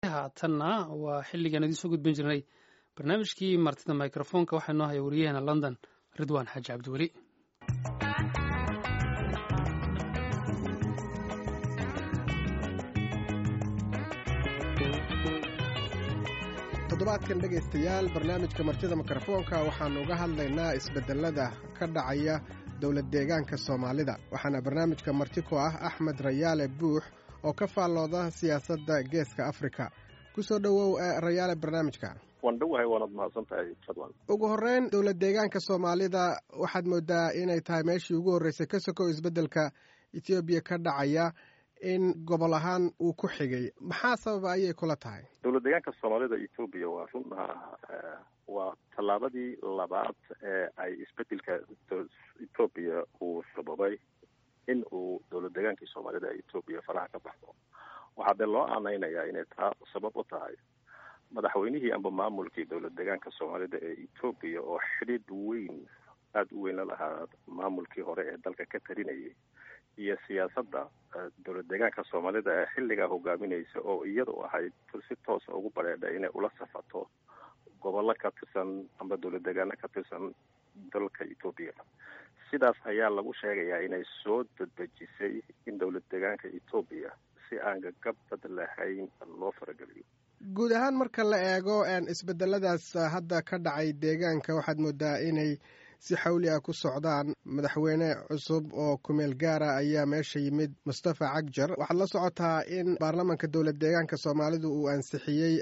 haatanna waa xilligaan idiin soo gudbin jirnay barnaamijkii martida microfoonka waxaa noo haya wariyaheena london ridwaan xaaji cabdiweli toddobaadkan dhegaystayaal barnaamijka martida mikrofoonka waxaannu uga hadlaynaa isbeddelada ka dhacaya dowlad deegaanka soomaalida waxaana barnaamijka marti ku ah axmed rayaale buux oo ka faallooda siyaasadda geeska afrika ku soo dhowow rayaale barnaamijka waan dhowahay waanad mahadsan tahay fadlan ugu horreyn dowlad deegaanka soomaalida waxaad moodaa inay tahay meeshii ugu horreysay ka sokow isbeddelka etoobiya ka dhacaya in gobol ahaan uu ku xigay maxaa sababa ayay kula tahay dowlad deegaanka soomaalida etoobiya waa runha waa tallaabadii labaad ee ay isbedelka etoobiya uu sababay in uu dowlad deegaankii soomaalida ee etoobiya faraha ka baxdo waxaa dee loo aaneynayaa inay taa sabab u tahay madaxweynihii amba maamulkii dowlad deegaanka soomaalida ee etoobiya oo xidhiidh weyn aada u weyn la lahaa maamulkii hore ee dalka ka tarinayay iyo siyaasadda dowlad deegaanka soomaalida ee xilligaa hogaaminaysa oo iyadu ahayd si toosa ugu bareedha inay ula safato gobollo ka tirsan amba dowlad deegaano ka tirsan dalka etoobiya sidaas ayaa lagu sheegayaa inay soo dadejisay in dowlad deegaanka etoobiya si aan gagabad lahayn loo farageliyo guud ahaan marka la eego isbedeladaas hadda ka dhacay deegaanka waxaad moodaa inay si xawli ah ku socdaan madaxweyne cusub oo kumeel gaara ayaa meesha yimid mustafa cagjar waxaad la socotaa in baarlamanka dowlad deegaanka soomaalidu uu ansixiyey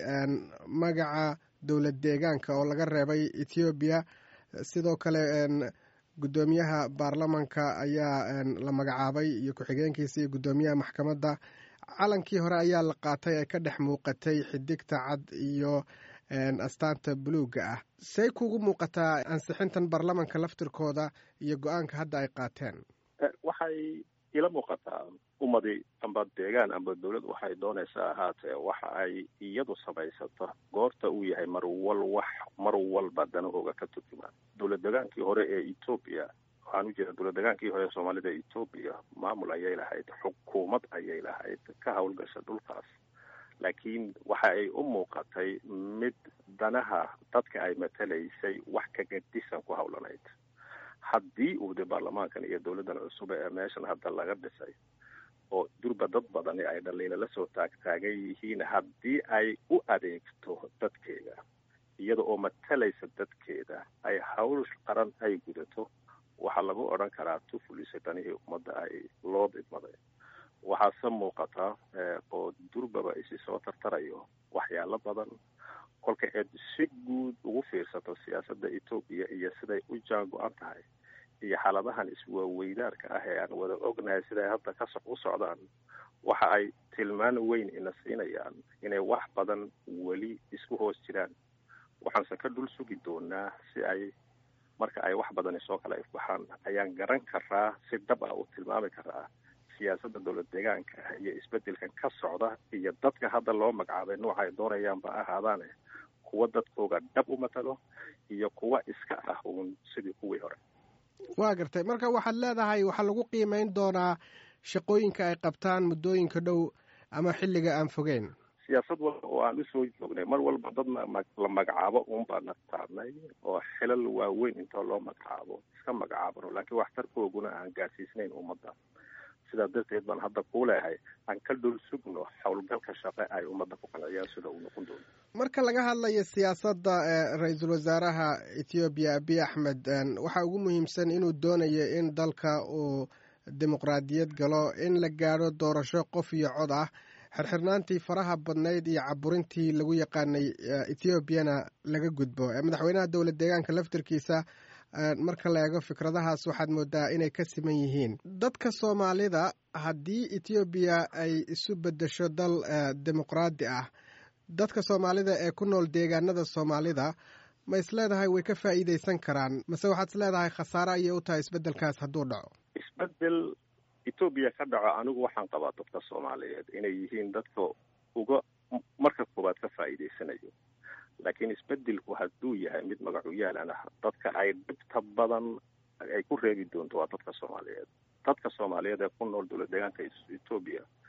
magaca dowlad deegaanka oo laga reebay ethoobiya sidoo kale guddoomiyaha baarlamanka ayaa la magacaabay iyo ku-xigeenkiisa iyo guddoomiyaha maxkamadda calankii hore ayaa la qaatay ee ka dhex muuqatay xidigta cad iyo astaanta buluugga ah say kugu muuqataa ansixintan baarlamanka laftirkooda iyo go-aanka hadda ay qaateen waxay ila muuqataa ummadi amba deegaan amba dowlad waxay doonaysaa ahaatee waxa ay iyadu samaysato goorta uu yahay mar wal wax mar walba danahooga ka turjumaan dowlad degaankii hore ee etoobiya waxaan u jeeda dowlad degaankii hore ee soomaalida etoobiya maamul ayay lahayd xukuumad ayay lahayd ka howlgasha dhulkaas laakiin waxa ay u muuqatay mid danaha dadka ay matalaysay wax kagadisan ku howlanayd haddii uu de baarlamaankan iyo dowladdan cusub ee meeshan hadda laga dhisay oo durba dad badani ay dhaliila la soo taagtaagan yihiin haddii ay u adeegto dadkeeda iyada oo matalaysa dadkeeda ay hawl qaran ay gudato waxaa lagu odhan karaa tufulisa danihii ummadda ay loo didmaday waxaase muuqata oo durbaba isi soo tartarayo waxyaalo badan kolka eed si guud ugu fiirsato siyaasadda etoobiya iyo siday u jaan go-an tahay iyo xaaladahan iswaaweydaarka ah ee aan wada ognahay siday hadda ka u socdaan waxa ay tilmaan weyn ina siinayaan inay wax badan weli isku hoos jiraan waxaanse ka dhul sugi doonaa si ay marka ay wax badani soo kala ifbaxaan ayaan garan karaa si dhab ah u tilmaami karaa siyaasadda dowlad deegaanka iyo isbedelkan ka socda iyo dadka hadda loo magacaabay nooca ay doonayaanba ahaadaane kuwa dadkooga dhab u matalo iyo kuwa iska ah uun sidii kuwii hore waa gartay marka waxaad leedahay waxaa lagu qiimeyn doonaa shaqooyinka ay qabtaan muddooyinka dhow ama xilliga aan fogeyn siyaasad walba oo aan usoo joognay mar walba dad la magacaabo uunbaa naqtaanay oo xilal waaweyn intoo loo magacaabo iska magacaabano laakiin waxtarkooguna aan gaarsiisnayn ummadda sidaa darteed baan hadda kuu leehay aan ka dhul sugno howlgalka shaqe ay ummadda ku qanciyaan sida uu noqon doono marka laga hadlayo siyaasadda ra-iisul wasaaraha ethoobiya abiy axmed waxaa ugu muhiimsan inuu doonayo in dalka uu dimuqraadiyad galo in la gaadho doorasho qof iyo cod ah xirxirnaantii faraha badnayd iyo caburintii lagu yaqaanay ethoobiana laga gudbo madaxweynaha dowlad deegaanka laftirkiisa marka la eego fikradahaas waxaad moodaa inay ka siman yihiin dadka soomaalida haddii ethoobiya ay isu beddesho dal dimuqraadi ah dadka soomaalida ee ku nool deegaanada soomaalida ma is leedahay way ka faa'iidaysan karaan mase waxaad is leedahay khasaare ayay u tahay isbeddelkaas hadduu dhaco isbedel etoobiya ka dhaco anigu waxaan qabaa dadka soomaaliyeed inay yihiin dadka uga marka koowaad ka faa'iidaysanayo laakiin isbedelku hadduu yahay mid magacuyaalan ah dadka ay dhibta badan ay ku reebi doonto waa dadka soomaaliyeed dadka soomaaliyeed ee ku nool dowlad deegaanka etoobiya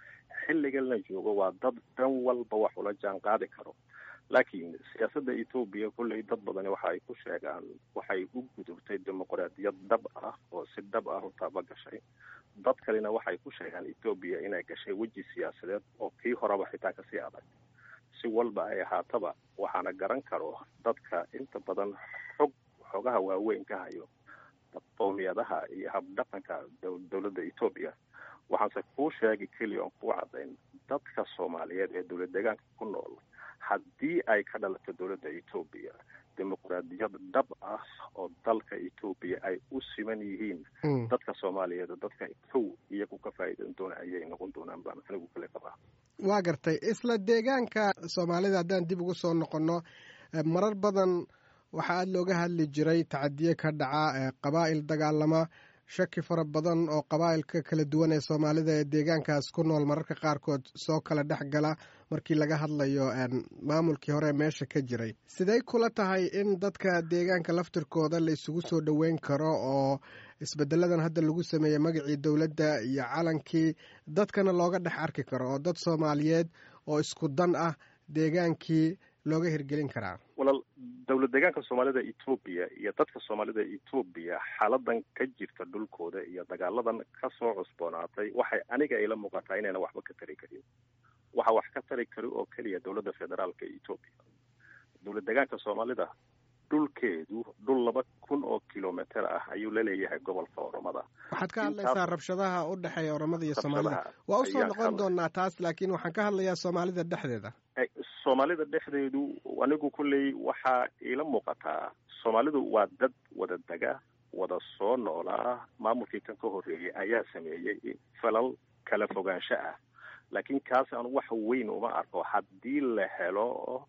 xilligan la joogo waa dad dhan walba wax ula jaan qaadi karo laakiin siyaasadda etoobiya kolley dad badani waxa ay ku sheegaan waxay u gudubtay dimuqraadiyad dhab ah oo si dhab ah u taaba gashay dad kalena waxay ku sheegaan etoobiya inay gashay weji siyaasadeed oo kii horeba xitaa kasii adag si walba ay ahaataba waxaana garan karo dadka inta badan xog xogaha waaweyn ka hayo qowmiyadaha iyo habdhaqanka dowladda etoobiya waxaanse kuu sheegi keliya oon kuu caddayn dadka soomaaliyeed ee dowlad deegaanka ku nool haddii ay ka dhalato dowladda etoobiya dimuqraadiyad dhab ah oo dalka etoobiya ay u siman yihiin dadka soomaaliyeed dadka kow iyagu ka faa'iidan doona ayay noqon doonaan baan anigu kale qabaa waa gartay isla deegaanka soomaalida haddaan dib ugu soo noqonno marar badan waxaa aada looga hadli jiray tacadiye ka dhaca qabaa'il dagaalama shaki fara badan oo qabaa'ilka kala duwan ee soomaalida ee deegaankaas ku nool mararka qaarkood soo kala dhex gala markii laga hadlayo maamulkii hore meesha ka jiray sidey kula tahay in dadka deegaanka laftirkooda la isugu soo dhoweyn karo oo isbedeladan hadda lagu sameeyey magacii dowladda iyo calankii dadkana looga dhex arki karo oo dad soomaaliyeed oo isku dan ah deegaankii looga hirgelin karaa walaal dowlad deegaanka soomaalida etoobiya iyo dadka soomaalida etoobiya xaaladan ka jirta dhulkooda iyo dagaaladan kasoo cusboonaatay waxay aniga ila muuqataa inayna waxba ka tari karin waxa wax ka tari kari oo keliya dowladda federaalka etoobiya dowlad deegaanka soomaalida dhulkeedu dhul laba kun oo kilometer ah ayuu laleeyahay gobolka oromada waxaad ka hadlaysaa rabshadaha u dhexeeya oromada iyo soomaalida waa usoo noqon doonaa taas laakiin waxaan ka hadlayaa soomaalida dhexdeeda soomaalida dhexdeedu anigu kolley waxaa iila muuqataa soomaalidu waa dad wada dega wada soo noolaa maamulkii kan ka horreeyey ayaa sameeyey falal kala fogaansho ah laakiin kaas anu wax weyn uma arko haddii la helo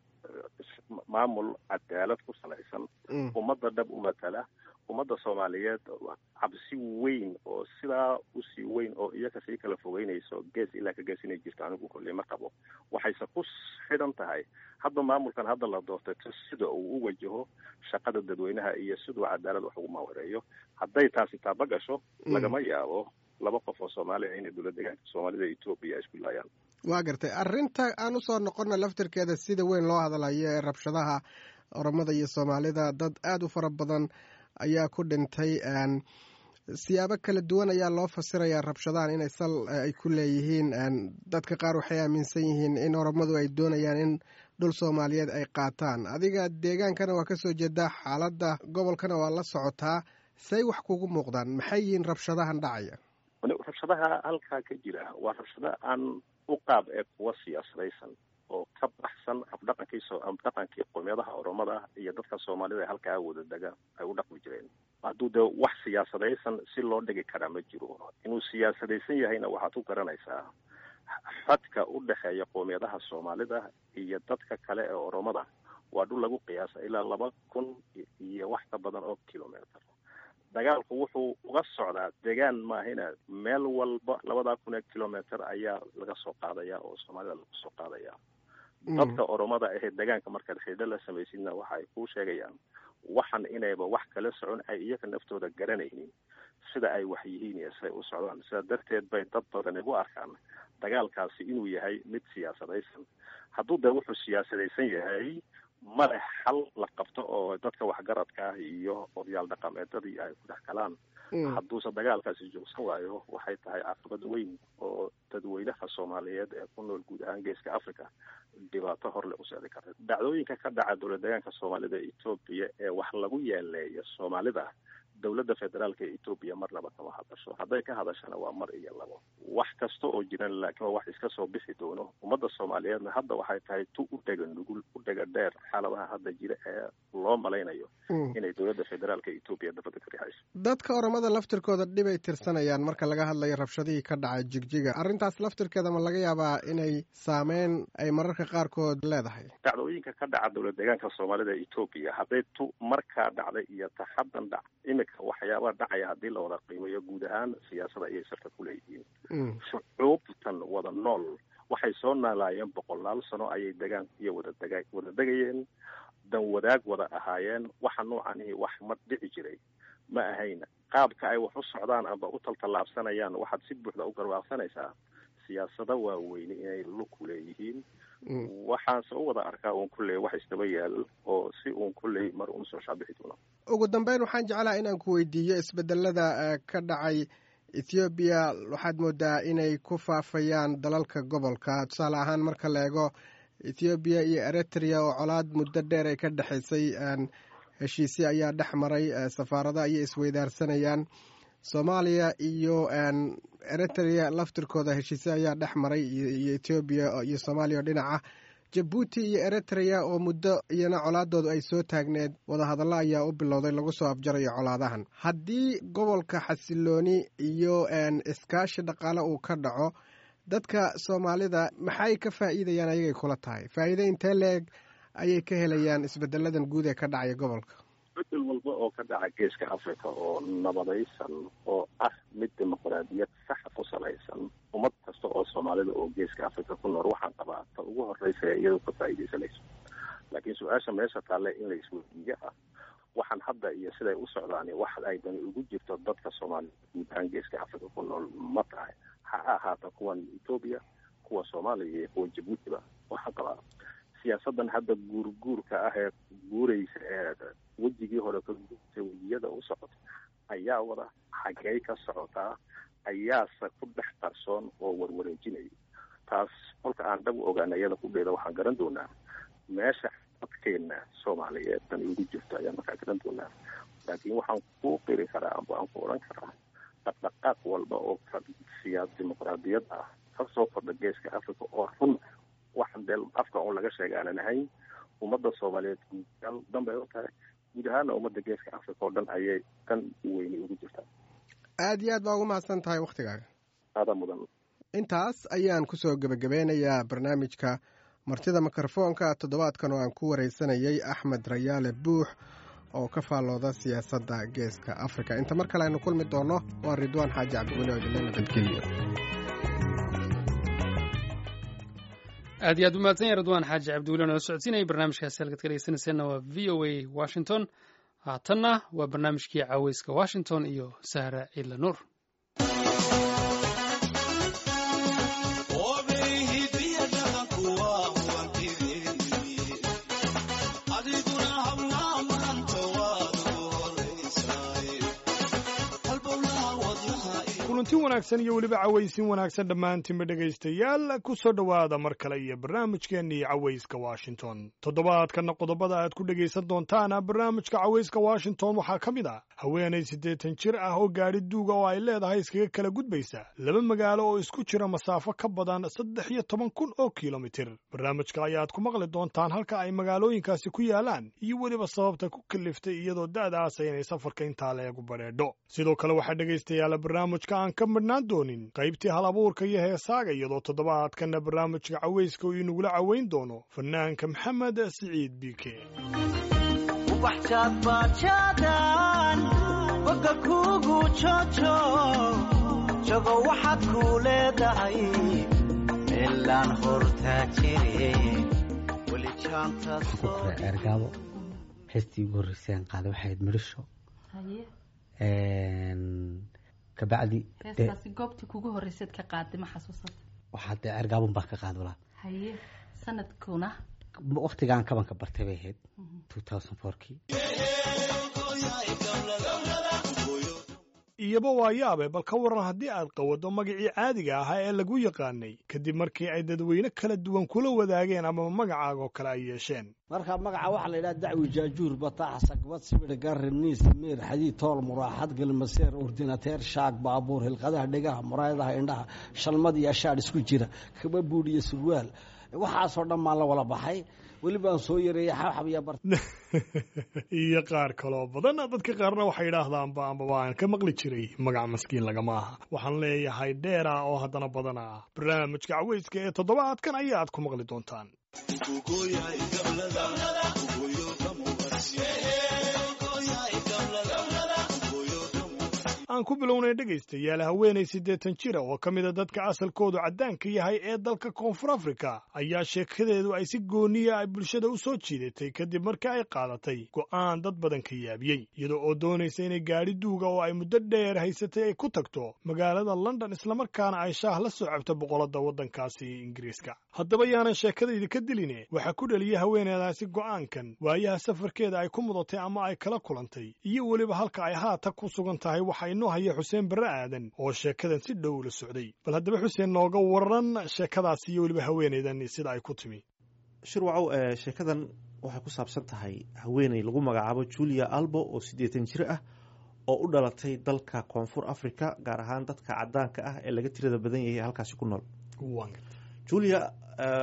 maamul cadaalad ku salaysan ummadda dhab u matala ummadda soomaaliyeed cabsi weyn oo sidaa usii weyn oo iyaga sii kala fogeynayso gees ilaa ka gees inay jirto anigu kolley ma qabo waxayse ku xidhan tahay hadda maamulkan hadda la doortay sida uu u wajaho shaqada dadweynaha iyo siduu cadaalad wax ugu maawareeyo hadday taasi taaba gasho lagama yaabo laba qof oo soomaaliya inay dowlad deegaanka soomaalida etoobiya isku laayaan waa gartay arrinta aan usoo noqona laftirkeeda sida weyn loo hadlayo ee rabshadaha oromada iyo soomaalida dad aada u fara badan ayaa ku dhintay siyaabo kala duwan ayaa loo fasirayaa rabshadahan inay sal ay ku leeyihiin dadka qaar waxay aaminsan yihiin in oromadu ay doonayaan in dhul soomaaliyeed ay qaataan adiga deegaankana waa kasoo jeedaa xaaladda gobolkana waa la socotaa say wax kugu muuqdaan maxay yihiin rabshadahan dhacaya rabshadaha halkaa ka jira waa rabshado aan u qaab ee kuwa siyaasadaysan oo ka baxsan afdhaqankii afdhaqankii qowmiyadaha oromada iyo dadka soomaalida ee halkaa wada dega ay u dhaqmi jireen hadduu dee wax siyaasadaysan si loo dhigi karaa ma jiro inuu siyaasadaysan yahayna waxaad ku garanaysaa xadka u dhexeeya qowmiyadaha soomaalida iyo dadka kale ee oromada waa dhul lagu qiyaasa ilaa laba kun iyo wax ka badan oo kilometer dagaalku wuxuu uga socdaa degaan maahina meel walba labadaa kun ee kilometer ayaa laga soo qaadaya oo soomaalida lagu soo qaadaya dadka oromada ahee degaanka markaad xidho la samaysidna waxa ay kuu sheegayaan waxan inayba wax kala socon ay iyaga naftooda garanaynin sida ay wax yihiin iyo siday u socdaan sidaa darteed bay dad badan igu arkaan dagaalkaasi inuu yahay mid siyaasadaysan hadduu dee wuxuu siyaasadaysan yahay male xal la qabto oo dadka waxgaradka ah iyo odayaal dhaqameedadii ay ku dhex galaan hadduuse dagaalkaasi joogsan waayo waxay tahay caqabad weyn oo dadweynaha soomaaliyeed ee ku nool guud ahaan geeska africa dhibaato horle u socdi karta dhacdooyinka ka dhaca dowlad deegaanka soomaalida etoobiya ee wax lagu yeeleeyo soomaalida dowladda federaalka ee etoobiya marnaba kama hadasho hadday ka hadashana waa mar iyo labo wax kasta oo jiran laakiin waa wax iska soo bixi doono ummadda soomaaliyeedna hadda waxay tahay tu u dhega nugul u dhega dheer xaaladaha hadda jira ee loo malaynayo inay dowladda federaalka etoobiya dabada ka rixayso dadka oromada laftirkooda dhibay tirsanayaan marka laga hadlayo rabshadihii ka dhacay jigjiga arrintaas laftirkeeda ma laga yaabaa inay saameyn ay mararka qaarkood leedahay dhacdooyinka ka dhaca dowlad deegaanka soomaalida etoobiya hadday tu markaa dhacday iyo ta haddan dhac imika waxyaabaha dhacaya haddii la wada qiimeeyo guud ahaan siyaasada ayay sarka ku leeyihiin shucuubtan wada nool waxay soo naalaayeen boqolaal sano ayay degaan iyo wada dega wada degayeen dan wadaag wada ahaayeen waxa noocanihi wax ma dhici jiray ma ahayn qaabka ay wax u socdaan amba u taltallaabsanayaan waxaad si buuxda u garwaaqsanaysaa siyaasado waaweyne inay lugku leeyihiin waxaanse u wada arkaa uun kulley wax isdaba yaal oo si uun kulley mar uun soo shaabixi doono ugu dambeyn waxaan jeclaha inaan ku weydiiyo isbedelada ka dhacay ethoobiya waxaad moodaa inay ku faafayaan dalalka gobolka tusaale ahaan marka la eego ethoobiya iyo eritrea oo colaad muddo dheer ay ka dhexaysay heshiisye ayaa dhex maray safaarada ayay isweydaarsanayaan soomaaliya iyo eritrea laftirkooda heshiisye ayaa dhex maray iyo ethoobiya iyo soomaaliya oo dhinaca jabuuti iyo eritrea oo muddo iyana colaadoodu ay soo taagneed wadahadallo ayaa u bilowday lagu soo afjarayo colaadahan haddii gobolka xasilooni iyo iskaashi dhaqaale uu ka dhaco dadka soomaalida maxay ka faa'iidayaan ayagay kula tahay faa'iide intee leeg ayay ka helayaan isbedeladan guud ee ka dhacaya gobolka bedel walba oo ka dhaca geeska africa oo nabadaysan oo ah mid dimuqraadiyad saxa ku salaysan ummad kasta oo soomaalida oo geeska africa ku nool waxaan qabaa ta ugu horreysa ee iyadu ka faa'iidaysanayso laakiin su-aasha meesha taale in la isweydiiyo ah waxaan hadda iyo siday u socdaan wax ay dani ugu jirto dadka soomaalida guud ahaan geeska africa ku nool ma tahay ha ahaata kuwan etoobiya kuwa soomaaliya iyo kuwa jabuutiba waxaan qabaa siyaasadan hadda guurguurka ah ee guuraysa ee wejigii hore ka guurtay wejiyada u socota ayaa wada xaggey ka socotaa ayaase ku dhex qarsoon oo warwareejinaya taas kolka aan dhab u ogaana iyada ku dheeda waxaan garan doonaa meesha dadkeena soomaaliyeed dan ugu jirto ayaan markaa garan doonaa laakiin waxaan ku qiri karaa amba aan ku odhan karaa dhaqdhaqaaq walba oo siyaas dimuqraadiyad ah ka soo kordha geeska africa oo run waxaan dee afka un laga sheega aanan ahayn ummadda soomaaliyeed guud danbay u tahay guud ahaana ummadda geeska africa oo dhan ayay dan weyni ugu jirtaa aada iyo aad baa ugu mahadsan tahay wakhtigaaga aadaa mudan intaas ayaan kusoo gebagabeynayaa barnaamijka martida mikrofoonka toddobaadkan oo aan ku wareysanayay axmed rayaale buux oo ka faallooda siyaasadda geeska africa inta mar kale aynu kulmi doonno waa ridwaan xaaji cabdiweli oo idinla nabadgeliyo aad iyo aad u mahadsan yahay ridwaan xaaji cabdiweli oo nala socodsiinayay barnaamijkaasi halkaad ka dhegeysanayseena waa v o a washington haatanna waa barnaamijkii caweyska washington iyo sahra ciidla nuur kulanti wanaagsan iyo weliba cawaysin wanaagsan dhammaantiinba dhegaystayaal ku soo dhowaada mar kale iyo barnaamijkeennii cawayska washington toddobaadkanna qodobada aad ku dhegaysan doontaana barnaamijka cawayska washington waxaa ka mid ah haweenay siddeetan jir ah oo gaadhi duuga oo ay leedahay iskaga kala gudbaysa laba magaalo oo isku jira masaafo ka badan saddex iyo toban kun oo kilomitir barnaamijka ayaad ku maqli doontaan halka ay magaalooyinkaasi ku yaalaan iyo weliba sababta ku kaliftay iyadoo da'daasa inay safarka intaa leegu badheedho sidoo kale waxaa dhegaystayaala barnaamijka aan ka midhnaan doonin qaybtii hal abuurka iyo heesaaga iyadoo toddobaadkanna barnaamijka cawayska uu inagula cawayn doono fanaanka maxamed siciid biike boga kugu jojo jogo waxaad kuu leedahay meelaan hortaa jire ergaabo heestii ugu horreysaan qaaday waxay ahayd midhisho kabacdi heestaasi goobtii kugu horreyseed ka qaaday ma xasuusata waxaa dee ergaabun baan ka qaad walaa haye sanadkuna waktigaan kabanka bartay bay ahayd two thousand fourkii iyaba waa yaabe bal ka waran haddii aad qawaddo magacii caadiga ahaa ee lagu yaqaanay kadib markii ay dadweyne kala duwan kula wadaageen ama magacaagoo kale ay yeesheen marka magaca waxaa la yidhaha dacwi jaajuur bataax sagbad sibir gaari miis miir xadiid tool muraaxad galmaseer ordinateer shaag baabuur hilqadaha dhegaha muraayadaha indhaha shalmad iyo ashaadh isku jira kaba buudh iyo surwaal waxaasoo dhan maan la wala baxay welibaan soo yareeyay xabxab iyo bar iyo qaar kaloo badan dadka qaarna waxay idhaahdaanba ambaba aan ka maqli jiray magac maskiin lagama aha waxaan leeyahay dheera oo haddana badana ah barnaamijka caweyska ee toddobaadkan ayaad ku maqli doontaan aan aan ku bilownay dhegaystayaal haweenay siddeetan jira oo ka mida dadka asalkoodu caddaanka yahay ee dalka koonfur afrika ayaa sheekadeedu ay si gooniya ay bulshada u soo jiidatay kadib markii ay qaadatay go'aan dad badan ka yaabiyey iyadoo oo doonaysa inay gaadhi duuga oo ay muddo dheer haysatay ay ku tagto magaalada london islamarkaana ay shaah la soo cabto boqolada waddankaasi ingiriiska haddaba yaanan sheekada idinka diline waxaa ku dhaliyay haweeneedaasi go'aankan waayaha safarkeeda ay ku mudatay ama ay kala kulantay iyo weliba halka ay haatan ku sugan tahay waxaa inoo haya xuseen barre aadan oo sheekadan si dhow ula socday bal haddaba xuseen nooga waran sheekadaasi iyo weliba haweeneydan sida ay ku timi shirwacow sheekadan waxay ku saabsan tahay haweeney lagu magacaabo julia albo oo siddeetan jir ah oo u dhalatay dalka koonfur africa gaar ahaan dadka caddaanka ah ee laga tirada badan yahay halkaasi ku nool julia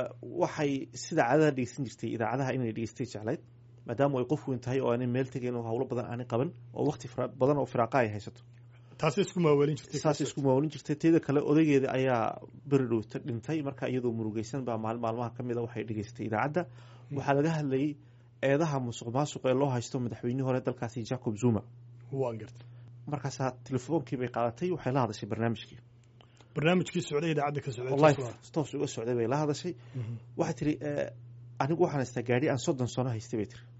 waxay sida caadada dhegeysan jirtay idaacadaha inay dhegeystay jeclayd maadaama ay qof weyn tahay oo aanay meel tegayn oo howlo badan aanay qaban oo waqti badan oo firaaqa ay haysato taasay isku maawalin jirtay saasay isku maawalin jirtay teeda kale odaygeeda ayaa beri dhowta dhintay marka iyadoo murugeysan baa maalin maalmaha ka mida waxay dhegeystay idaacadda waxaa laga hadlayay eedaha musuq maasuq ee loo haysto madaxweynihii hore dalkaasi jacob zuma waan gartay markaasaa telefoonkii bay qaadatay waxay la hadashay barnaamijkii barnaamijkii socday idaacadda ka socday toos uga socday bay la hadashay waxay tiri anigu waxaan haystaa gaadhi aan soddon sano haystay bay tiri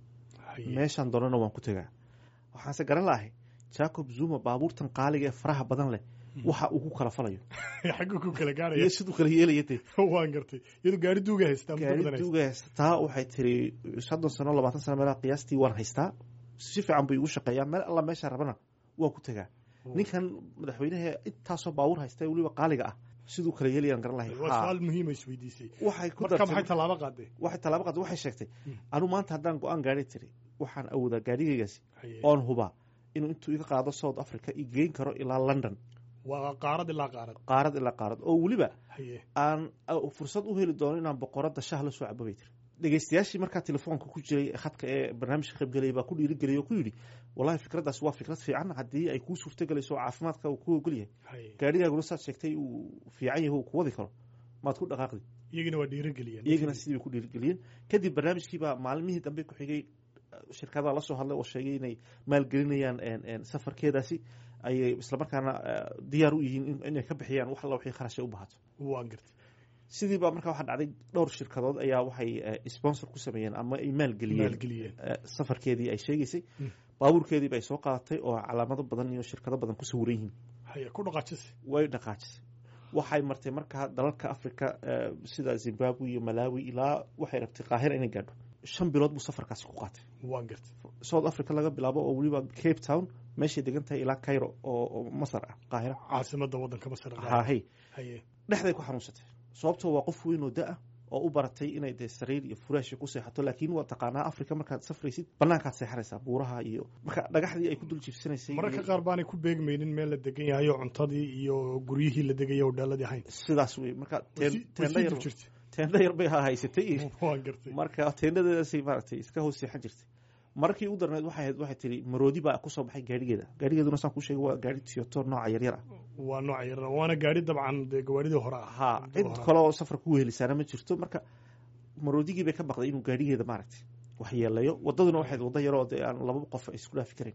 meeshaan doonana waan ku tegaa waxaanse garan laahay jacob zuma baabuurtan qaaliga ee faraha badan leh waxa uu ku kala falayo xaggu ku kala gaaraya iyo siduu kala yeelaya dee waan gartay iyadoo gaari duuga haystaa gaari duuga haysataa waxay tiri soddon sano labaatan sano meelaha qiyaastii waan haystaa si fiican bay igu shaqeeyaa meel alla meesha rabana waan ku tegaa ninkan madaxweynaha intaasoo baabuur haysta weliba qaaliga ah siduu kala yeelayaan garan lahay su-aal muhiima isweydiisay waxay ku marka maxay tallaabo qaaday waxay tallaabo qaaday waxay sheegtay anu maanta haddaan go-aan gaari tiri waxaan awoodaa gaarigaygaasi oon hubaa inuu intuu iga qaado south africa i geyn karo ilaa london waa qaarad ilaa qaarad qaarad ilaa qaarad oo weliba aan fursad u heli doono inaan boqoradda shah la soo cabo bay tiri dhegeystayaashii markaa telefoonka ku jiray khadka ee barnaamijka qaybgelaya baa ku dhiirigeliyay oo ku yidhi wallahi fikraddaas waa fikrad fiican haddii ay kuu suurtagelayso oo caafimaadka uu ku ogol yahay gaarigaaguna saad sheegtay uu fiican yahay uu ku wadi karo maad ku dhaqaaqdi iyagina waa dhiirigeliyeen iyagina sidii bay ku dhiirigeliyeen kadib barnaamijkiibaa maalmihii dambe ku xigay shirkadaha la soo hadlay oo sheegay inay maalgelinayaan safarkeedaasi ayay islamarkaana diyaar u yihiin inay ka bixiyaan wax alla wixii kharashay u bahato waan gartay sidii baa markaa waxaa dhacday dhowr shirkadood ayaa waxay sponsor ku sameeyeen ama ay maalgeliyeen safarkeedii ay sheegaysay baabuurkeedii bay soo qaadatay oo calaamado badan iyo shirkado badan ku sawiran yihiin ku dhaqaajisay way dhaqaajisay waxay martay markaa dalalka africa sida zimbabwe iyo malawi ilaa waxay rabtay qaahira inay gaadho shan bilood buu safarkaasi ku qaatay waan gartay south africa laga bilaabo oo weliba cape town meeshay degan tahay ilaa cairo oo masar ah qaahira caasimada wadanka masar hahay dhexday ku xanuunsatay sababtoo waa qof weyn oo da-ah oo u baratay inay dee sariir iyo furaashi ku seexato laakiin waa taqaanaa africa markaad safraysid banaankaad seexanaysaa buuraha iyo marka dhagaxdii ay ku dul jiibsanaysay mararka qaar baanay ku beegmaynin meel la degan yahay oo cuntadii iyo guryihii la degaya oo dhaaladii ahayn sidaas wey marka teendha jirta teendha yar bay haysatay waan gartay marka teendhadeedaasay maaragtay iska hoos seexan jirtay markii u darneed waxay ahayd waxay tiri maroodi baa kusoo baxay gaarigeeda gaarigeeduna saan kuu sheegay waa gaari tiyoto nooca yaryar ah waa nooca yaryar waana gaari dabcan dee gawaaridii hore ah ha cid kale oo safar ku wehelisaana ma jirto marka maroodigii bay ka baqday inuu gaarigeeda maaragtay wax yeelayo wadaduna waxay wadda yaroo dee aan laba qof isku dhaafi karin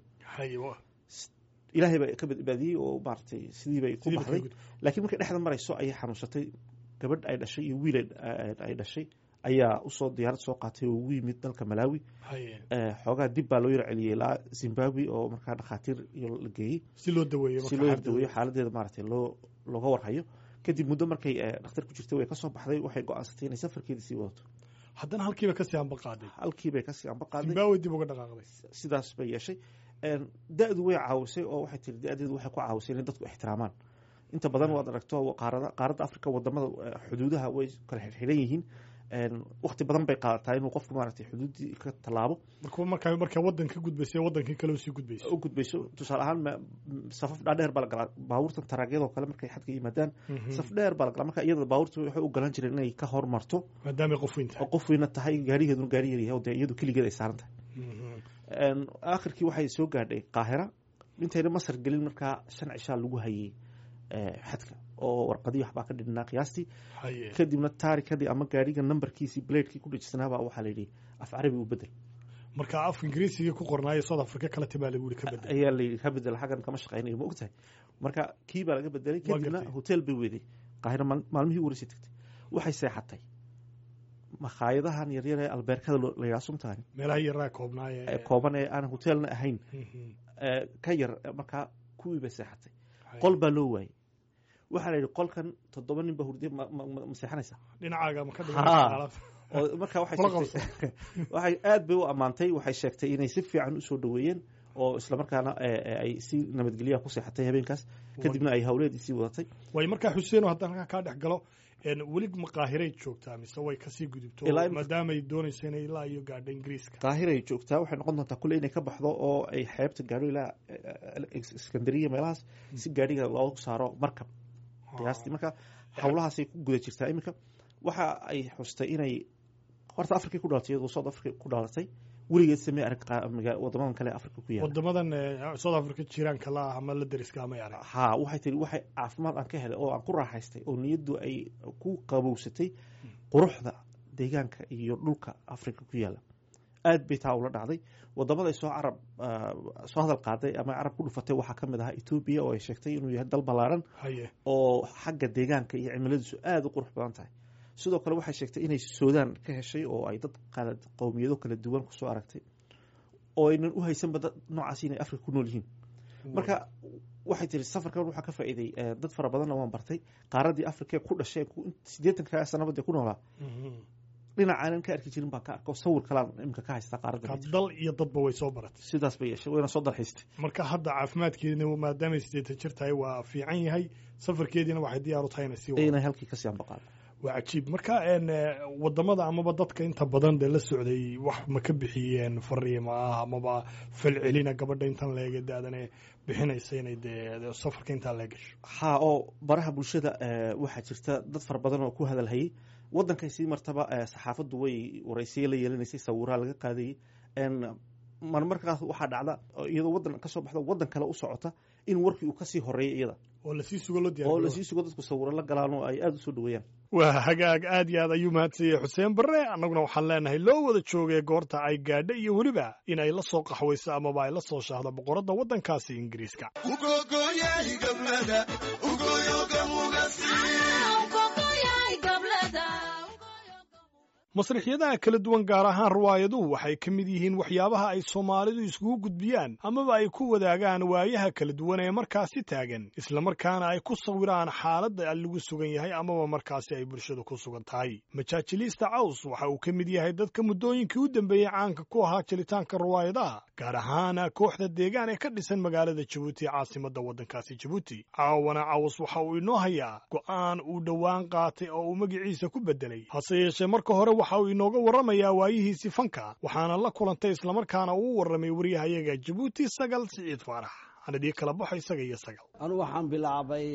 ilaahay baa ka badbaadiyey oo maaragtay sidii bay ku baxday laakiin markay dhexda marayso ayay xanuunsatay gabadh ay dhashay iyo wiil ay dhashay ayaa usoo diyaarad soo qaatay oo ugu yimid dalka malawi xoogaa dib baa loo yar celiyey ilaa zimbabwe oo markaa dhakhaatiir iyo la geeyey si loo daweeyo si loo daweeyo xaaladeeda maaragtay loo looga warhayo kadib muddo markay dhakhtar ku jirtay way kasoo baxday waxay go-aansatay inay safarkeedii sii wadato haddana halkiiba kasii amba qaaday halkiibay kasii amba qaaday zimbabwe dib uga dhaqaaqday sidaas bay yeeshay da-du way caawisay oo waxay tiri da-deedu waxay ku caawisay inay dadku ixtiraamaan inta badan waad aragto qaarada qaaradda africa wadamada xuduudaha way kala xirxiran yihiin wakti badan bay qaadataa inuu qofku maaragtay xuduuddii ka tallaabo marka marka wadan ka gudbaysa wadankii kale usii gudbayso u gudbayso tusaale ahaan safaf dhaadheer baa la galaa baabuurtan taraagyadoo kale markay xadka yimaadaan saf dheer baa la galaa marka iyada baabuurta waxay u galan jireen inay ka hormarto maadaamay qof weyn tahay oo qof weyna tahay gaarigeeduna gaari yar yahay oo dee iyadu keligeed ay saaran tahay aakhirkii waxay soo gaadhay qaahira intayna masar gelin markaa shan cishaa lagu hayay xadka oo warqadii waxbaa ka dhidhnaa qiyaastii kadibna taarikadii ama gaariga nambarkiisii blaydkii ku dhejisanaabaa waxaa la yidhi af carabi u bedel marka af ingiriisigii ku qornaayo south africa kala tibaa lagu yiri ka bedel ayaa la yidhi ka bedel xaggan kama shaqaynayo ma ogtahay marka kii baa laga bedelay Waa kadibna gartay. hotel bay weeday qaahiro maal- maalmihii ugu horeysay tagtay waxay seexatay makhaayadahan yaryar ee albeerkada loo- la yidhaha sumtaani meelaha yaraa koobnaaye ee kooban ee aan hotelna ahayn Mhm. ee ka yar markaa kuwii bay seexatay Hay. qol baa loo waayey waxaa la yidhi qolkan toddoba nin baa hurdiya ma ma- ma- ma seexanaysa dhinacaaga ma ka Haa. dhigan oo marka waxay Kula sheegtay waxay aad bay u ammaantay waxay sheegtay inay si fiican usoo dhaweeyeen oo islamarkaana ee, ee, ay si nabadgelyaha ku seexatay habeenkaas kadibna ay hawleedii sii wadatay way markaa xuseeno haddaan halkaa kaa dhex galo een, weli maqaahiray joogtaa mise way kasii gudubto Ilaa im- maadaamay doonaysa inay ilaa iyo gaadha ingiriiska qaahiray joogtaa waxay noqon doontaa kulle inay ka baxdo oo ay xeebta gaadho ilaa eh, iskandariya meelahaas si gaadhiga loogu saaro markab qiyaastii marka hawlahaasay ku guda jirtaa iminka waxa ay xustay inay horta afrikay ku dhalatay iyadoo south africa ku dhalatay weligeed samee arag qaa- maga- wadamadan kale ee afrika ku yaala wadamadan eh, south africa jiraanka la ah ama la deriska ama arag haa waxay tiri waxay caafimaad aan ka helay oo aan ku raaxaystay oo niyaddu ay ku qabowsatay quruxda deegaanka iyo dhulka afrika ku yaala aad bay taa ula dhacday wadamada ay soo carab ah, soo hadal qaaday ama carab ku dhufatay waxaa ka mid ahaa etoobiya oo ay sheegtay inuu yahay dal ballaaran haye oo xagga deegaanka iyo cimiladiisu aada u qurux badan tahay sidoo kale waxay sheegtay inay suudaan ka heshay oo ay dad kala qowmiyado kala duwan kusoo aragtay oo aynan u haysanba dad noocaas inay afrika ku nool yihiin marka waxay tiri safarkan waxaa ka faa'iiday eh, dad fara badanna waan bartay qaaradii afrika ku dhashay ku- siddeetanka sanaba dee ku noolaa Mhm. dhinacaanan ka arki jirin baan ka arko sawir kalaan imika ka haystaa qaaradda Marka dal iyo dadba way soo baratay sidaas bay yeeshay wayna soo dalxiistay marka hadda caafimaadkeedina maadaamay sideetan jir tahay waa fiican yahay safarkeediina waxay diyaar u tahay inay sii wado inay halkii kasii ambaqaado waa cajiib marka een, eh, wadamada amaba dadka inta badan dee la socday wax ma ka bixiyeen fariima ah amaba falcelina gabadha intan leega daadane bixinaysa inay dee safarka intaa lee gasho haa oo baraha bulshada eh, waxaa jirta dad fara badan oo ku hadalhayay wadankay sii martaba eh, saxaafaddu way waraysiye la yeelanaysay sawiraa laga qaadayay En, marmarkaas waxaa dhacda oo iyadoo wadan kasoo baxda wadan kale u socota in warkii uu kasii horeeya iyada oo lasii sugo loo oo diyaar lasii sugo dadku sawiro la galaan oo ay aada usoo dhaweeyaan waa hagaag aad iyo aad ayuu mahadsanyay xuseen barre annaguna waxaan leenahay loo wada joogay goorta ay gaadha iyo weliba in ay la soo qaxwayso amaba ay la soo shaahdo boqoradda waddankaasi ingiriiska masrixyadaha kala duwan gaar ahaan riwaayaduhu waxay ka mid yihiin waxyaabaha ay soomaalidu iskugu gudbiyaan amaba ay ku wadaagaan waayaha kala duwan ee markaasi taagan islamarkaana ay ku sawiraan xaaladda lagu sugan yahay amaba markaasi ay bulshadu ku sugan tahay majaajiliista caws waxa uu ka mid yahay dadka muddooyinkii u dambeeyey caanka ku ahaa jelitaanka riwaayadaha gaar ahaan kooxda deegaan ee ka dhisan magaalada jabuuti ee caasimadda waddankaasi jabuuti caawana caws waxa uu inoo hayaa go'aan uu dhowaan qaatay oo uu magaciisa ku beddelay hase yeeshee marka hore waxa uu inooga warramayaa waayihiisii fanka waxaana la kulantay islamarkaana uu warramay waryahayaga jabuuti sagal siciid faarax anadii kala baxo isaga iyo sagal anu waxaan bilaabay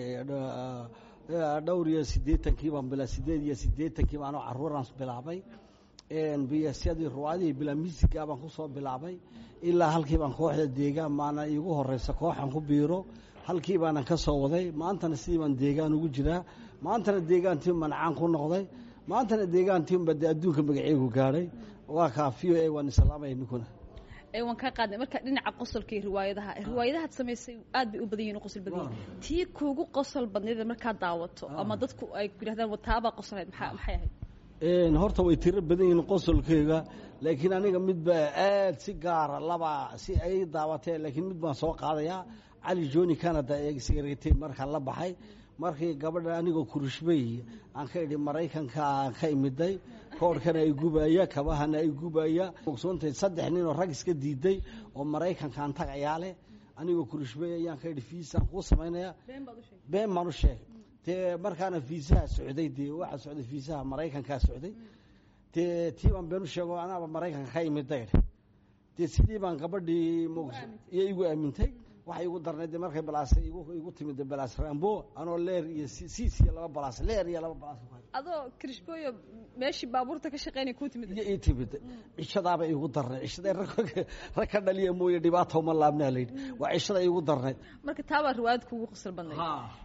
dh- dhowr iyo siddeetankii baan bila siddeed iyo siddeetankii baan anoo carruuraan bilaabay biyasyadii ruwaadihii bila misiga baan ku soo bilaabay ilaa halkii baan kooxda deegaan maana iigu horeysa kooxan ku biiro halkii baanan ka soo waday maantana sidii baan deegaan ugu jiraa maantana deegaantii manacaan ku noqday maantana deegaantiinba dee adduunka magaceegu gaadhay waa kaafiyo ee waan islaamaya ninkuna ee waan kaa qaadnay marka dhinaca qosolka iyo riwaayadaha riwaayadahaad samaysay aad bay u badan yihin u qosol badan yihin tii kuugu qosol badnayd markaad daawato ama dadku ay ku yidhahdaan wataabaa qosolhayd maxaa maxay ahayd Een, horta way tiro badan yihiin qosolkeyga laakiin aniga midba aad si gaara laba si ay daawateen laakiin mid baan soo qaadayaa cali joni canada ee sigaretay markaan la baxay markii gabadha anigoo kurishbay aan ka idhi maraykanka aan ka imiday koorhkana ay gubaya kabahana ay gubaya ogsoontay saddex nin oo rag iska diiday oo maraykankaan tagayaa leh anigoo kurishbay ayaan ka idhi fiisaan kuu samaynaya been baan u sheegay dee markaana fiisaha socday dee waxaa socday fiisaha maraykankaa socday dee tii baan been u sheego anaaba maraykanka ka imiday dee sidii baan gabadhii moogso iyo igu aamintay waxay igu darnayd dee markay balaas igu igu timid dee balaas rambo anoo leer iyo si- siis iyo laba balaas leer iyo laba balaas ku hayo. adoo krishbooyo meeshii baabuurta ka shaqaynay kuu timid iyo ii timid cishadaaba igu darnayd cishada rag rag ka dhaliya mooye dhibaata uma laabnaa layidhi waa cishada igu darnayd marka taabaa riwaayad kuugu qosol badnayd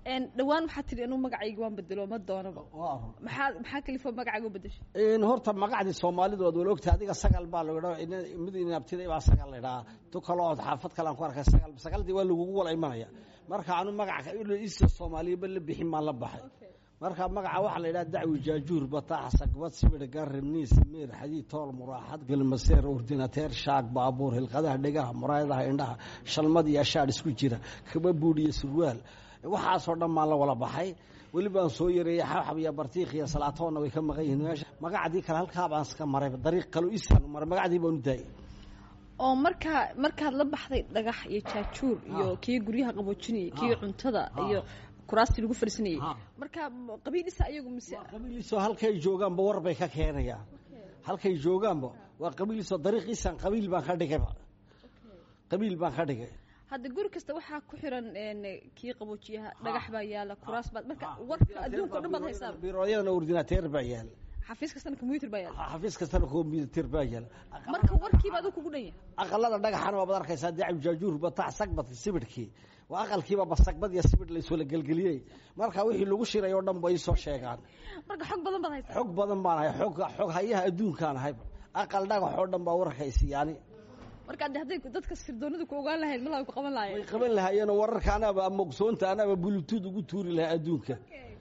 Een, dhawaan waxaa tidhi inuu magacayga waan bedelo ma doonaba maxaa maxaa kalifo magacayga u bedeshay in horta magacdii soomaalidu waad wala ogtahay adiga sagal baa lagu dhaa mid inabtiday baa sagal la idhaa tu kale ood xaafad kale aan ku arkay sagal sagaldii waa lagugu wala imanaya marka anu magaca isa soomaaliyaba la bixin maan la baxay marka magaca waxaa la yidhaha dacwi jaajuur bataax sagbad sibir garim niis meer xadiid tool muraaxad gelmaseer ordinateer shaag baabuur hilqadaha dhegaha muraayadaha indhaha shalmad iyo ashaadh isku jira kaba buudh iyo surwaal waxaasoo dhan maan la wala baxay welibaan soo yareeyey xabxab iyo bartiikh iyo salaatoonna way ka maqan yihiin meesha magacdii kale halkaa baan iska maray dariiq kale isaan maray magacdii baan u daayay oo markaa markaad la baxday dhagax iyo jaajuur iyo kii guryaha qaboojinayay kii cuntada iyo kuraastii lagu fariisanayay marka qabiil isa ayagu mise qabiiliso halkay joogaanba war bay ka keenayaan halkay joogaanba waa qabiiliso dariiqiisan qabiil baan ka dhigayba qabiil baan ka dhigay hadda guri kasta waxaa ku xiran een, kii qaboojiyaha dhagax baa yaala kuraas baad marka warka adduunka o dhan baad haysaa biirooyadana ordinateer baa yaala xafiis kastana combyuter baa yaala xafiis kastana combyuter baa yaala marka warkiiba aduu kugu dhan yahay aqalada dhagaxana waa baad arkaysaa dacib jaajuur batax sagbad sibidhkii waa aqalkiiba basagbad iyo sibidh laysoola gelgeliyey marka wixii lagu shiray oo dhan ba isoo sheegaan marka xog badan baad haysaa xog badan baan ahay xog xog hayaha adduunkaan ahayba aqal dhagax oo dhan baa wararkaysi yani marka hadde hadday dadka sirdoonada ku ogaan lahayd malaa ku qaban way lahayen qaban lahaayeenoo wararka anaaba ama ogsoonta anaaba bulutuud ugu tuuri lahaa adduunka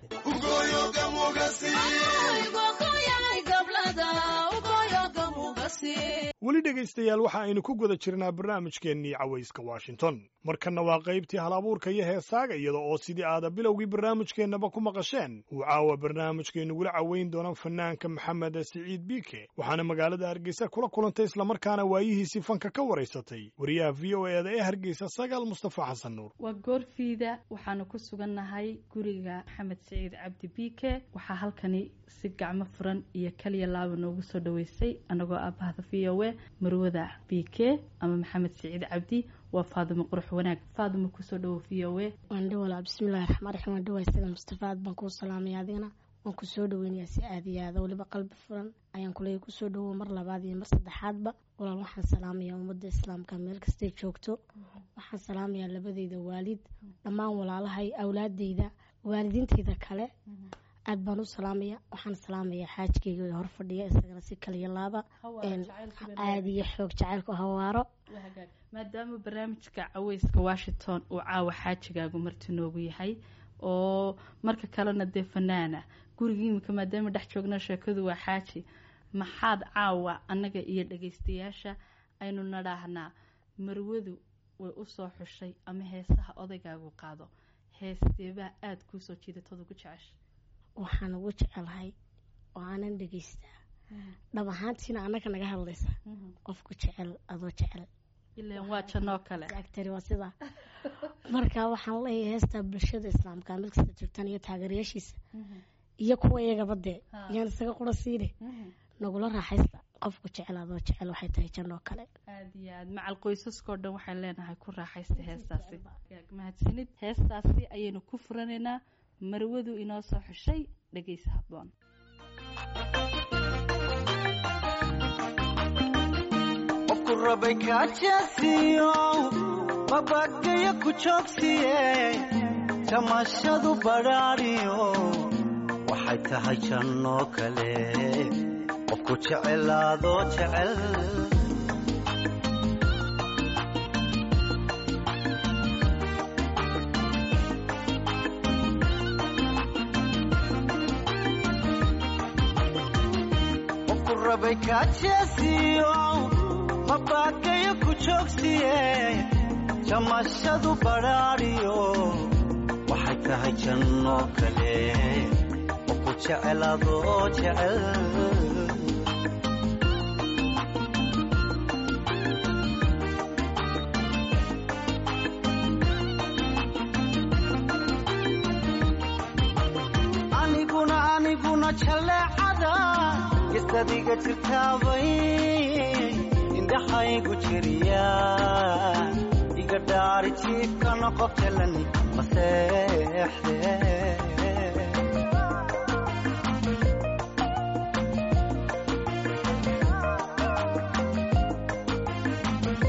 weli dhegaystayaal waxa aynu ku guda jirnaa barnaamijkeennii cawayska washington markanna waa qaybtii halabuurka iyo heesaaga iyada oo sidii aada bilowgii barnaamijkeennaba ku maqasheen uu caawa barnaamijkeennugula caweyn doona fanaanka maxamed siciid biike waxaana magaalada hargeysa kula kulantay islamarkaana waayihiisii fanka ka waraysatay wariyaha v o eeda ee hargeysa sagaal mustafa xasan nuur waa goorfiida waxaanu ku sugannahay guriga maxamed siciid cabdi biike waxaa halkani si gacmo furan iyo kaliya laaba noogu soo dhaweysay anagoo aabahda v o e marwada biike ama maxamed siciid cabdi waa faadimo qurux wanaag faadimo kusoo dhawo v o e waan dhawalaa bismillahi raxmaan raxiim waan dhawaa sida mustafa aad baan kuu salaamaya adigana waan ku soo dhaweynayaa si aad iyo aada weliba qalbi furan ayaan kuleeya kusoo dhawow mar labaad iyo mar saddexaadba walaal waxaan salaamayaa ummadda islaamka meel kastay joogto waxaan salaamayaa labadeyda waalid dhammaan walaalahay awlaadeyda waalidiinteyda kale aad baan u salaamaya waxaan salaamayaa xaajkeyga hor fadhiya isagana si kaliya laaba aada iyo xoog jacaylku hawaaro maadaama barnaamijka caweyska washington uu caawa xaajigaagu marti noogu yahay oo marka kalena dee fanaana guriga imika maadaama dhex joogna sheekadu waa xaaji maxaad caawa annaga iyo dhagaystayaasha aynu nadhaahnaa marwadu way usoo xushay ama heesaha odaygaagu qaado heesteebaa aada kuusoo jiidatooda ku jecesha waxaan ugu jecelahay oo aanan dhegaystaa dhab ahaantiina annaga naga hadlaysa qofku jecel adoo jecel ilan waa janoo kale agtari waa sidaa marka waxaan leeyahay heestaa bulshada islaamka mid kasta joogtaan iyo taageerayaashiisa iyo kuwa iyagaba dee yaan isaga qura siine nagula raaxaysta qofku jecel adoo jecel waxay tahay janoo kale aada iyo aad macal qoysaskao dhan waxaan leenahay ku raaxaysta heestaasi mahadsanid heestaasi ayaynu ku furanaynaa marwadu inoo soo xushay dhegeysa habboon qofku rabay kaajeesiyo mabagayo ku joogsiye jamashadu badhaadhiyo waxay tahay jannoo kale qofku jecelaadoo jecel qofku rabay kaajeesiyo mabagayo ku joogsiye jamashadu badhaadhiyo waxay tahay jannoo kale qofku jecelaadoo jecel aniguna aniguna jaleecada gistadiga jirtaabay indhaxaygu jiriya iga dhaari jiifkana qof jalani maseexde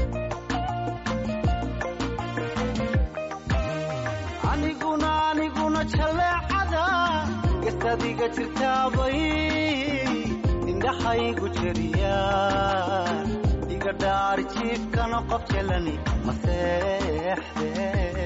aniguna aniguna gistadiga jirtaabay indhaxaygu jeriyaan iga dhaari jiifkana qof jelani ma seexde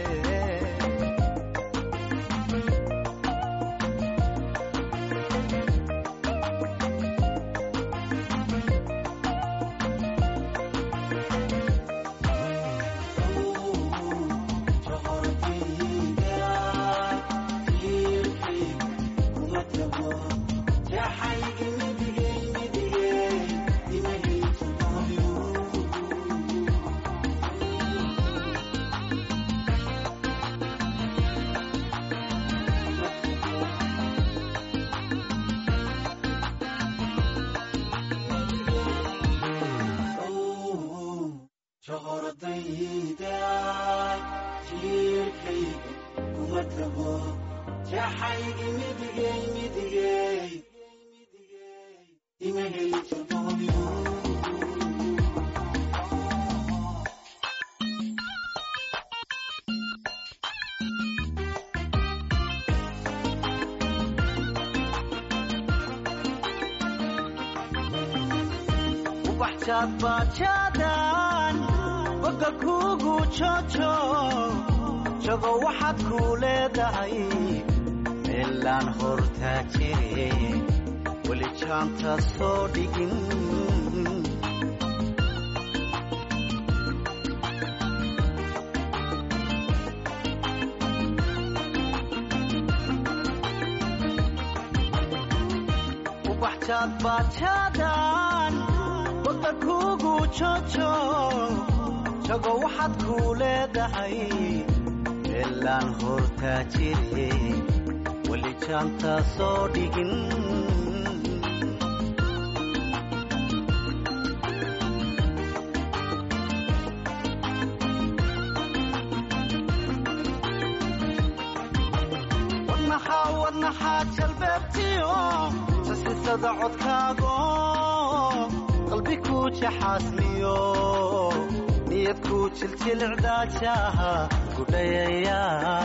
ubaxjaad baajaadan boga kuugu jojo jago waxaad kuu leedahay meelaan hortaa jire weli jaanta soo dhigin ubaxjaad baajaadan boga kuugu jojo jago waxaad kuu leedahay meelaan hortaa jire weli jaanta soo dhigin wadnaxaa wadnaxaa jalbeebtiyo sasisada codkaago qalbi ku jaxaasmiyo niyad ku jiljilcdaajaha gudhayaya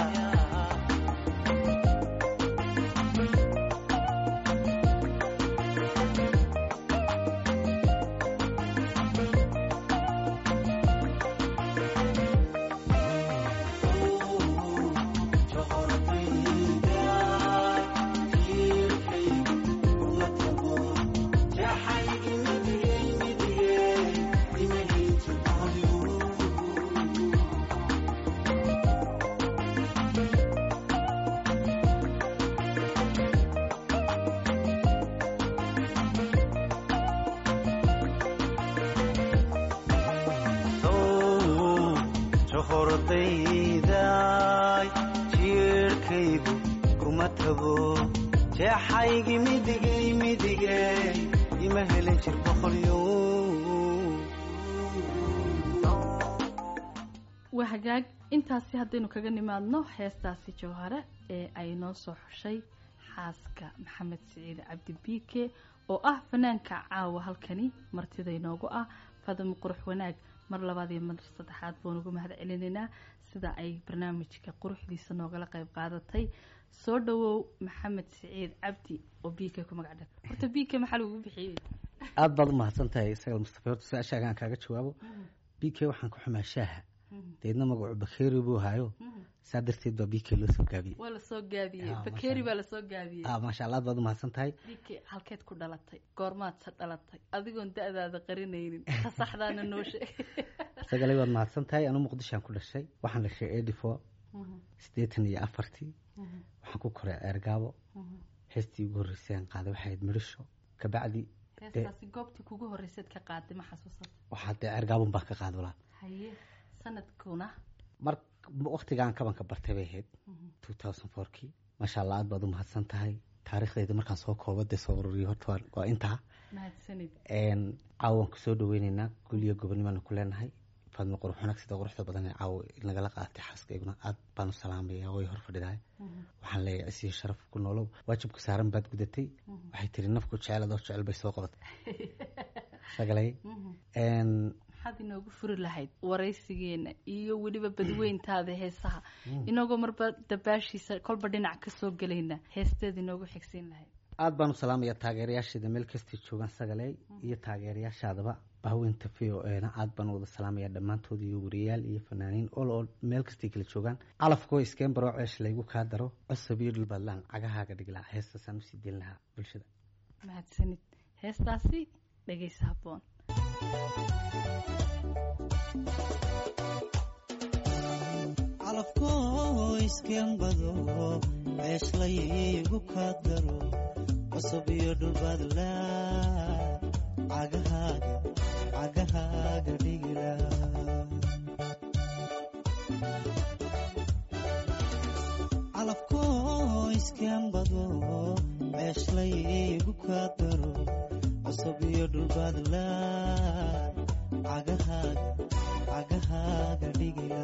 hordayday jiirhkaygu kuma tago jeexaygi midigay midigay ima helin jir boqolyo waa hagaag intaasi haddaynu kaga nimaadno heestaasi jawhare ee ay noo soo xushay xaaska maxamed siciid cabdi biike oo ah fanaanka caawa halkani martida inoogu ah fadamo qurux wanaag mar labaad iyo mar saddexaad baan ugu mahad celinaynaa sida ay barnaamijka quruxdiisa noogala qayb qaadatay soo dhawow maxamed siciid cabdi oo biike ku magac dhag horta biike maxaa lagugu bixiyey aada baad umahadsan tahay isaga mustafa horta su-aashaaga aan kaaga jawaabo b k waxaan ku xumaa shaaha deedna magacu bakeeri buu hayo saa darteed baa b k loo soo gaabiyey waa lasoo gaabiyey Ah, bakeeri baa lasoo gaabiyey ah maasha allah aad baad umahadsan tahay biike halkeed ku dhalatay goormaad sa dhalatay adigoon da-daada qarinaynin ta saxdaana noo sheeg isagale waad mahadsan tahay anu muqdishoan ku dhashay waxaan dhashay eighty four siddeetan iyo afartii waxaan ku koray ceergaabo heestii ugu horreysay aan qaaday waxay ahayd midhisho kabacdi heestaasi goobtii kugu horreyseed ka qaaday ma xasuusata waxaa dee ceergaabon baan ka qaadi walaa haye sanadkuna mar waktigaan kabanka bartay bay ahayd two thousand fourkii maasha allah aad baad umahadsan tahay taariikhdeeda markaan soo koobo dee soo ururiyo horta waa- waa intaa mahadsanid Een, caawa waan kusoo dhaweyneynaa guliyo gobonnimaana ku leenahay faadmo qurux wanaag sida quruxda badan ee caawa nagala qaadatay xaaskayguna aad baan u salaamaya way hor fadhidahay waxaan leeyahay isiyo sharaf ku noolow waajibka saaran baad gudatay waxay tiri nafku jecel adoo jecel bay soo qabatay sagalay Een, maxaad inoogu furi lahayd waraysigeena iyo weliba badweyntaada heesaha inagoo marba dabaashiisa kolba dhinac ka soo gelayna heesteeda inoogu xigsiin lahayd aada baan u salaamaya taageerayaasheeda meel kastay joogaan sagaley iyo taageerayaashaadaba bahweynta v o ena aada baan u wada salaamaya dhammaantood iyo wariyayaal iyo fanaaniin ol oo meel kastay kala joogaan calafkoo iskeen baroo ceesh laygu kaa daro cosab iyo dhulbaadlaan cagahaaga dhiglaha heestaasaan usii deyn lahaa bulshada mahadsanid heestaasi dhegeysa habboon calafkoo iskeenbado ceeshlaygu kaa daro cusub iyo dhulbaadla cagahaaga cagahaaga dhigila calafkoo iskeenbado ceeshlaygu kaa daro cusub iyo dhulbaadla cagahaaga cagahaaga dhigila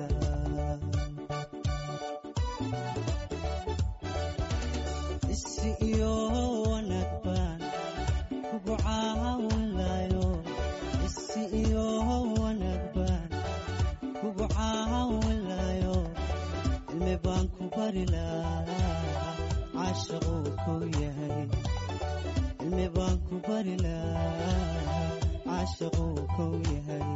isi iyo wanaag baan kugu caawinlayo isi iyo wanaag baan kugu caawinlayo cilmi baan ku bari lahaa caashaquu kow yahay cilmi baan ku bari lahaa caashaquu kow yahay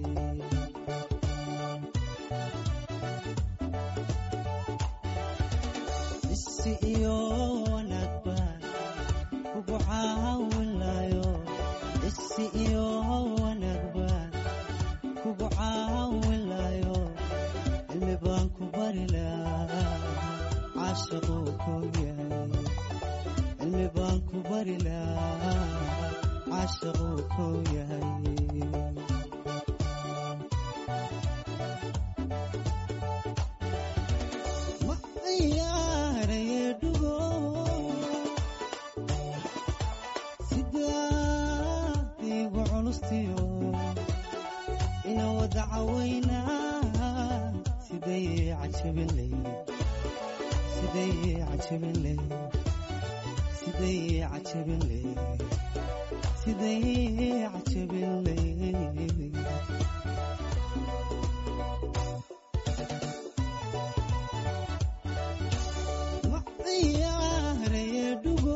isi iyo wanaag baan kugu caawinlayo isi iyo wanaag baan kugu caawinlayo cilmi baan ku bari lahaa caashaquu kow yahay cilmi baan ku bari lahaa caashaquu kow yahay ma ciyaaraye dhugo sidaad igu culustiyo ina wada cawaynaa siday cajabinley siday cajabinley siday cajabinley siday cajabinley ma ciyaaraye dhugo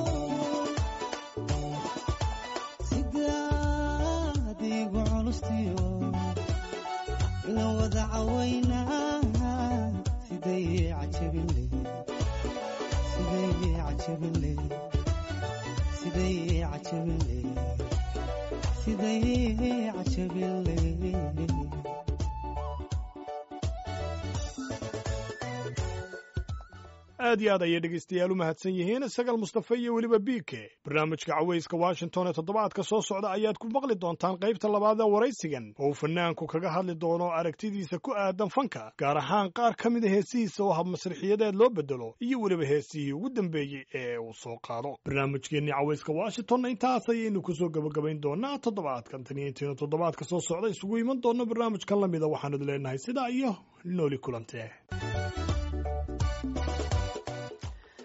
sidaad igu culustiyo ina wada cawaynaa siday cajabinley siday cajabinley siday cajabinley siday cajabinley aad iyo aad ayay dhegaystayaal u mahadsan yihiin sagal mustafe iyo weliba biike barnaamijka cawayska washington ee toddobaadka soo socda ayaad ku maqli doontaan qaybta labaad ee waraysigan oo uu fanaanku kaga hadli doono aragtidiisa ku aadan fanka gaar ahaan qaar ka mida heesihiisa oo hab masrixiyadeed loo bedelo iyo weliba heesihii ugu dambeeyey ee uu soo qaado barnaamijkeennii cawayska washingtonna intaas ayaynu kusoo gebagabayn doonaa toddobaadkan tan iyo intaynu toddobaadka soo socda isugu iman doonno barnaamijkan lamida waxaanu leenahay sidaa iyo nooli kulantee